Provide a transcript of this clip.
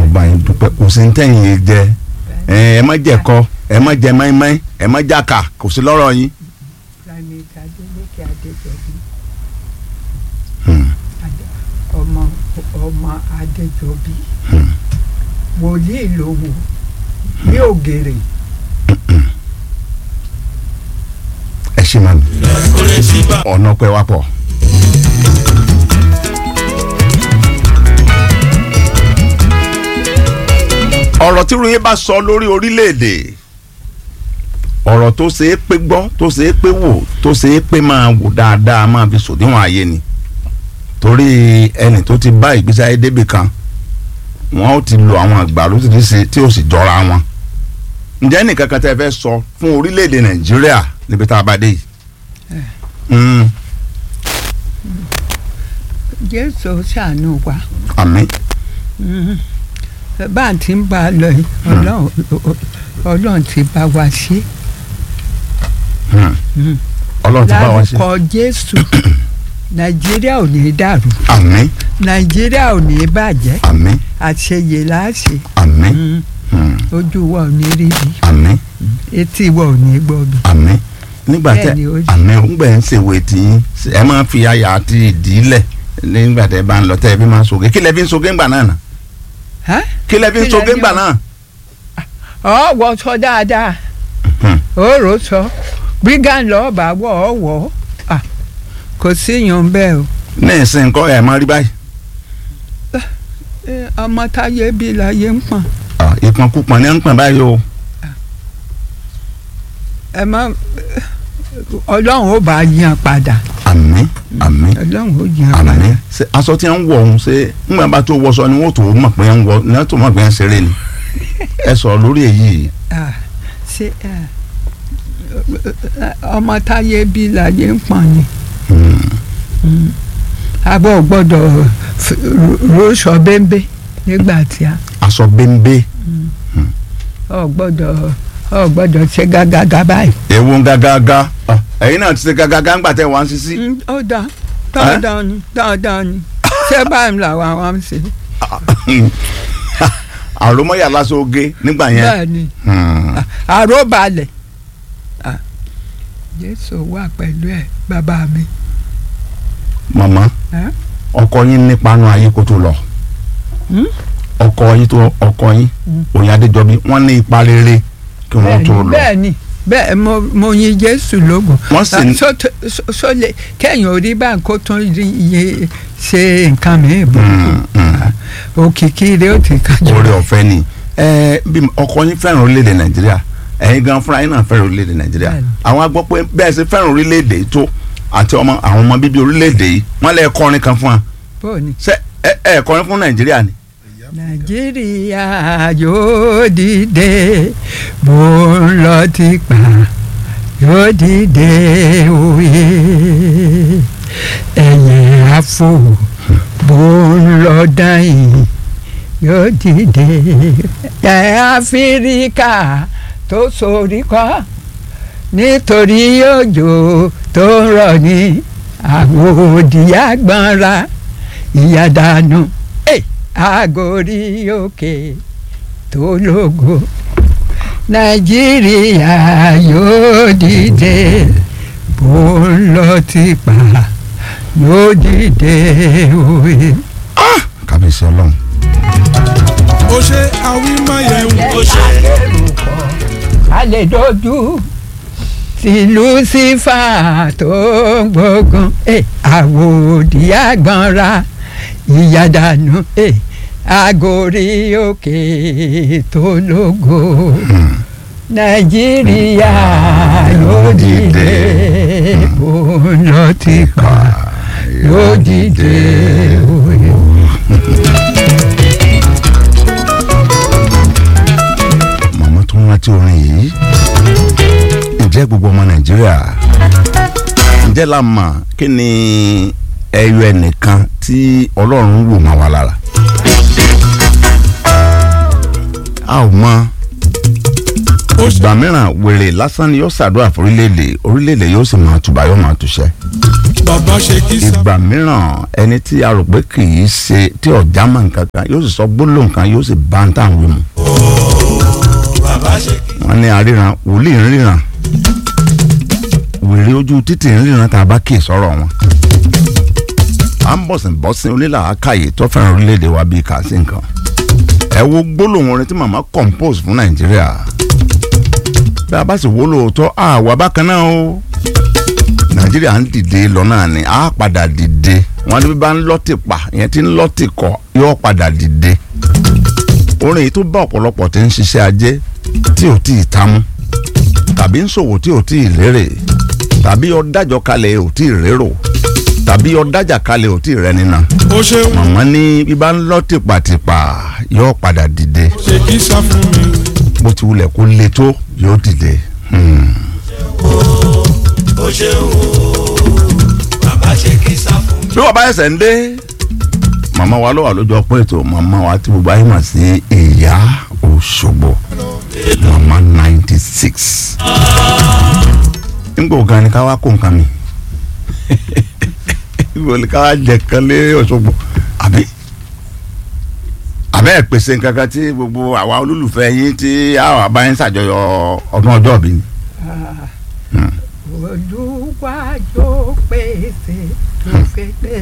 mo bá yín dúpẹ́ kò sí ní tẹ̀yìn yìí jẹ ẹ ẹ má jẹ kọ ẹ má jẹ mẹ́mẹ́ ẹ má jàkà kò sí lọ́rọ̀ yín. Planeta Adeleke Adéjọbí Hmm. Adé- ọmọ ọmọ Adéjọbí Hmm. wòlíì lòwò ní ògèrè ẹ ṣe máa mi ọ̀nà pẹ́ wá pọ̀. ọ̀rọ̀ tí ròyìn bá sọ lórí orílẹ̀-èdè ọ̀rọ̀ tó ṣe é pé gbọ́ tó ṣe é pé wò tó ṣe é pé máa wò dáadáa máa fi sòdiwọ̀n ayé ni torí ẹni tó ti bá ìgbésí ayé débì kan wọn ó ti lo àwọn àgbà lóṣìṣẹ́ tí ó sì jọra wọn ǹjẹ́ nìkan kan tẹ́ fẹ́ sọ fún orílẹ̀-èdè nàìjíríà níbi tá a bá dé yìí. Mm, Jésù ṣàánú wa àmín Mhm. bá a ti ń bá a lọ yìí Ọlọ́run Ọlọ́run ti bá wa ṣe Mm. Mm. ọlọ́run ti bá wa ṣe. lárúkọ Jésù Nàìjíríà ò ní dàrú àmín Nàìjíríà ò ní bàjẹ́ àmín àṣeyè láṣẹ àmín Mhm. mm, ojú wa ò ní rí bi àmín etí wa ò ní gbọ́ bi. àmín nígbà tẹ Bẹ́ẹ̀ ni ó ṣe. àmín ńgbẹ ń ṣèwé tí yín ẹ máa fi àyà àti ìdílẹ̀ nígbà tẹ bá ń lọ tẹ ẹ fi máa soge kí lẹ fi ń soge ńgbà náà nà Hả? kí lẹ fi ń Kí lẹ soge ní ńgbà o? náà. ọ wọ sọ dáadáa Hmm. òórò sọ brigand lọ bá wọ ọ wọ Ah, kò sí yan bẹ́ẹ̀ o ní ìsìn kọ́ ẹ̀ máa rí báyìí. Eh, ọmọ táyé bí láyé ń pọ̀n Ah, ìpọnkúpọn ní ń pọn báyìí o. ẹ má ọlọ́run ó bá yan padà àmín àmín ọlọ́run ó yan padà àmín ṣe aṣọ tí ń wọ̀ ọ̀hún ṣe ńgbà bá tó wọṣọ ni wọ́n tó mọ̀ pé ń wọ ní wọ́n tó mọ̀ pé ń ṣeré ni ẹ sọ̀rọ̀ lórí èyí Ah, ṣé ah, ọmọ táyé bí láyé ń pọ̀n ni Hmm. abọ́ gbọ́dọ̀ f- rọ́ṣọ bẹ́ńbẹ́ nígbà tí a. aṣọ bẹ́ńbẹ́ ọ gbọ́dọ̀ ọ gbọ́dọ̀ ṣe gágágá báyìí. ewu gágágá Ah, ẹ̀yin náà ti ṣe gágágá ńgbà tẹ́ wá ń sisi. Mm, ó dán dandan ni dandan ni ṣé báyìí làwọn àwọn ń ṣe. àròmọ́yà lásán oge nígbà yẹn. bẹ́ẹ̀ ni Hmm. àròbalẹ̀ Ah, jésù wà pẹ̀lú ẹ̀ bàbá mi. màmá Ẹ́? ọkọ yín nípanu ayé kó tó lọ Hmm? ọkọ yín tó ọkọ yín Hmm. òyìn adéjọbí wọ́n ní ipa rere kí wọ́n bẹ́ẹ̀ tó ni lọ. bẹ́ẹ̀ ni bẹ́ẹ̀ mo mo yin jésù lógo. wọ́n sì ní. so so- so lè kẹ́yìn orí bá ń kó tún rí iye ṣe nǹkan mìíràn bọ̀. Hmm, hmm. òkìkí rẹ̀ ó ti kájú. oore ọ̀fẹ́ ni ẹ bí ọkọ yín fẹ́ràn orílẹ̀-èdè nàìjíríà ẹ̀yin gan fúnra yín náà fẹ́ràn orílẹ̀-èdè nàìjíríà Bẹ́ẹ̀ni. àwọn agbọ́ pé bẹ́ẹ̀ ṣe fẹ́ràn orílẹ̀-èdè yìí tó àti ọmọ àwọn ọmọ bíbí orílẹ̀-èdè yìí wọ́n lè kọrin kan fún wa bọ́ọ̀ ni. ṣé ẹ ẹ kọrin fún nàìjíríà ni. nàìjíríà yóò dìde bó ń lọ tipa yóò dìde òye ẹ̀yẹ àfò bó ń lọ dáhìn yóò dìde ẹ̀ áfíríkà tó sorí kọ́ nítorí òjò tó ń rọ̀ ní àwòdì àgbọ̀nra ìyàdànù àgórí òkè tó lógo nàìjíríà yóò dìde bó ń lọ tipa yóò dìde òye. kábíyèsí ọlọ́run. ó ṣe àwímáyẹ̀wò ó ṣe. a lè dojú sí lucifa tó ń gbógun eh, àwòdì àgbọ̀nra ìyàdànù eh, àgórí òkè tó lógo nàìjíríà yóò dìde bó ń lọ tipa yóò dìde òye. màmá tó ń rántí orin yìí ǹjẹ́ gbogbo ọmọ nàìjíríà ǹjẹ́ la mọ̀ kí ni ẹyọ ẹnìkan tí ọlọ́run wò máa wà lára a ò mọ̀ ó ṣe ìgbà mìíràn wèrè lásán ni yóò ṣàdúrà fún orílẹ̀-èdè orílẹ̀-èdè yóò sì máa tùbà yóò máa tùṣẹ́ bàbá ṣe kí sá. ìgbà mìíràn ẹni tí a rò pé kì í ṣe tí ọ̀já mọ̀ nǹkan kan yóò sì sọ gbólóhùn kan yóò sì bá ń tàn wí mu. wọ́n ní aríran wòlíì ń ríran wèrè ojú títì ń ríran tá a bá kì í sọ̀rọ̀ wọn. à ń bọ̀sìn bọ́sìn onílàákàyè tó fẹ́ràn orílẹ̀-èdè wa bíi kà sí nǹkan. ẹ wo gbólóhùn orin tí màmá compose fún nàìjíríà bí a bá sì wó lóòótọ́ àwa bákan náà o nàìjíríà ń dìde lọ náà ni a padà dìde wọn ní bí bá ń lọ́tì pa ìyẹn tí ń lọ́tì kọ yóò padà dìde orin yìí tó bá ọ̀pọ̀lọpọ̀ tí ń ṣiṣẹ́ ajé tí ò tí ì tamú tàbí ń ṣòwò tí ò tí ì lérè tàbí ọ̀dájọ́ kalẹ̀ ò tí ì rérò tàbí ọ̀dájà kalẹ̀ ò tí ì rẹ́ni náà ó ṣeun màmá ní bí bá ń lọ́ tìpàtìpà yóò padà dìde ṣe kí sá fún mi. bó ti wulẹ̀ kó le tó yóò dìde. Hmm. ó ṣeun o bàbá ṣe kí sá fún mi. bí wọ́n bá ẹsẹ̀ ń dé màmá wa ló wà lójú ọpọ́ ètò màmá wa tí gbogbo ayé mà sí ìyá Òṣogbo màmá ninety six nígbà ògá ni ká wá kó nǹkan mi nígbà ògá ká wá jẹ kan lé Òṣogbo àbí àbẹ́ ẹ̀ pèsè nǹkan kan tí gbogbo àwa olólùfẹ́ yín tí àwọn abáyín ṣàjọyọ̀ ọdún ọjọ́ bí ni. olúwa yóò pèsè lókèdè